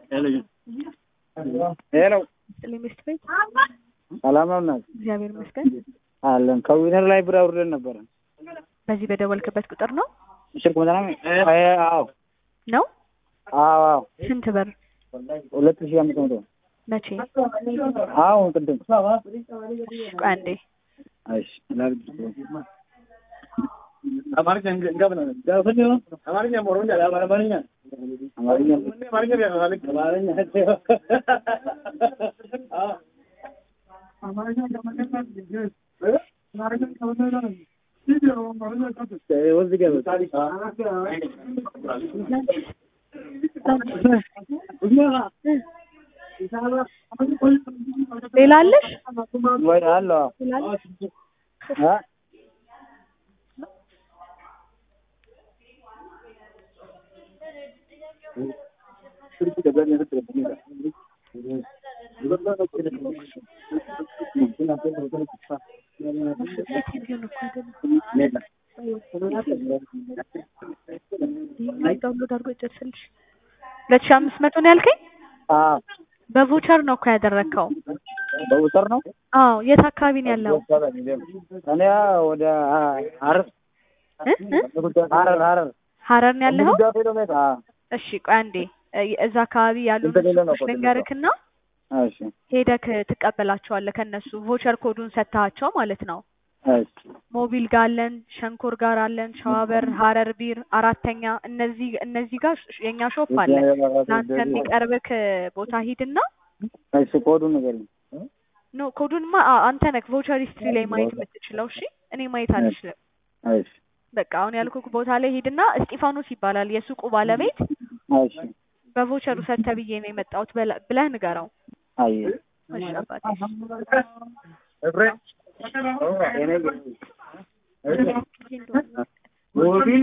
ሄሎ ስጥልኝ ሚስት ቤት ሰላም ነው እናት እግዚአብሔር ይመስገን። አለን ከዊነር ላይ ብር አውርደን ነበረ በዚህ በደወልክበት ቁጥር ነው ስልክ መጠና አዎ ነው? አዎ አዎ ስንት ብር? ሁለት ሺህ አምስት መቶ መቼ? አሁን ቅድም ቆይ አንዴ እሺ ላድርግ አማርኛ እንገብና አማርኛ ሞሮኛ አማርኛ አማርኛ አማርኛ ሌላ አለሽ? ወይ አለ ሌላ አለሽ? አ ዳውንሎድ አድርጎ ይጨርስልሽ። ሁለት ሺህ አምስት መቶ ነው ያልከኝ? አዎ በቮቸር ነው እኮ ያደረግከው። በውሰር ነው አዎ የት አካባቢ ነው ያለው? እኔ ወደ ሀረር እ? እ? ሀረር ሀረር ሀረር ነው ያለኸው? አዎ እሺ ቆይ አንዴ እ- እዛ አካባቢ ያሉ ሱቆች ልንገርክና እሺ ሄደክ ትቀበላቸዋለህ ከነሱ ቮቸር ኮዱን ሰጥተሃቸው ማለት ነው። እሺ ሞቢል ጋር አለን፣ ሸንኮር ጋር አለን፣ ሸዋበር፣ ሀረር ቢር፣ አራተኛ እነዚህ እነዚህ ጋር ሽ- የኛ ሾፕ አለ። ለአንተ የሚቀርብክ ቦታ ሂድና እሺ ኮዱን ንገሪኝ ኖ ኮዱንማ አ- አንተ ነክ ቮቸር ሂስትሪ ላይ ማየት የምትችለው። እሺ እኔ ማየት አልችልም። እሺ በቃ አሁን ያልኩክ ቦታ ላይ ሂድና እስጢፋኖስ ይባላል የሱቁ ባለቤት እሺ በቮቸሩ ሰተ ብዬ ነው የመጣሁት በለ- ብለህ ንገረው። አይ እሺ አባቴ እኔ